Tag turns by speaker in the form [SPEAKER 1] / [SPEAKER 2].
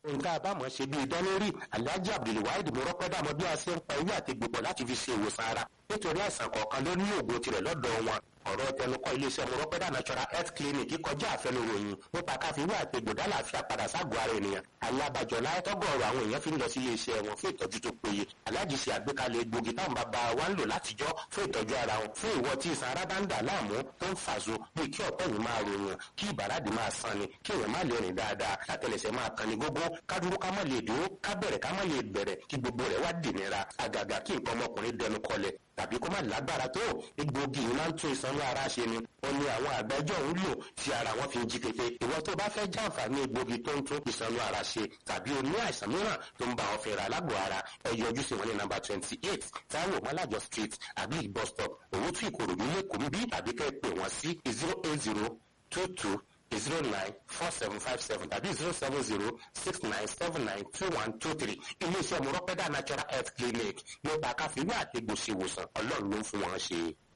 [SPEAKER 1] nǹkan àbámọ̀ ṣe bíi dánlórí alhaji abdulwahid mọ́rọ́pẹ́dà mọ bí a ṣe ń pa ewé àti gbogbo láti fi ṣe ìwòsàn ara nítorí àìsàn kọ̀ọ̀kan ló ní òògùn tirẹ̀ lọ́dọ̀ wọn ọ̀rọ̀ tẹnukọ́ iléeṣẹ́ mọ́rọ́pẹ́dà natural health clinic kọjá àfẹnuròyìn nípa káfíwé àti gbòdá làáfíà padà ságọ́ ara ènìyàn alábàjọ láyẹ́tọ́gọ̀ọ̀rọ̀ àwọn èèyàn fi ń lọ sí iléeṣẹ́ wọn fún ìtọ́jú tó péye aláàjì ṣe àgbékalẹ̀ egbògi táwọn bàbá wa ń lò látijọ́ fún ìtọ́jú ara wọn fún ìwọ tí ìsan ara bá ń dà láàmú tó ń fàṣọ bíi kí ọ̀pẹ́ yìí máa ròyìn kí ìbàràdì máa san ni kí èèyàn má lè rìn dáadáa látẹlẹsẹ̀ máa kan ní gógó ká dúró ká má lè dúró ká bẹ̀rẹ̀ ká má lè bẹ̀rẹ̀ kí gbogbo rẹ̀ wá dìnira àgàgà kí nǹkan ọmọkùnrin dẹnu kọlẹ̀ tàbí kó má lágbára tó egbògi yìí máa ń tún ìsanwó ara ṣe ni ó ní àwọn àgbẹjọ ń lò tí ara wọn fi ń jí pépé ìwọ tó bá fẹ́ jàǹfààní egbògi tó ń tún ìsanwó ara ṣe tàbí o ní àìsàn mìíràn tó ń bá ọ fẹ́ra lágbo ara ẹ yọjú sí wọn ní nàmbà twenty eight Táíwò Mọ́lájọ street àbí bus stop Òwòtú Ìkòròdú lẹ́kọ̀ọ́ bí tàbí kẹ́ ẹ pè wọ́n sí zero eight zero two two zero nine four seven five seven tàbí zero seven zero six nine seven nine two one two three iléeṣẹ́ mọ̀rọ́pẹ́dà natural health clinic nípa káfíńwá àti gbòsèwòsàn ọlọ́run ló ń fún wọn ṣe.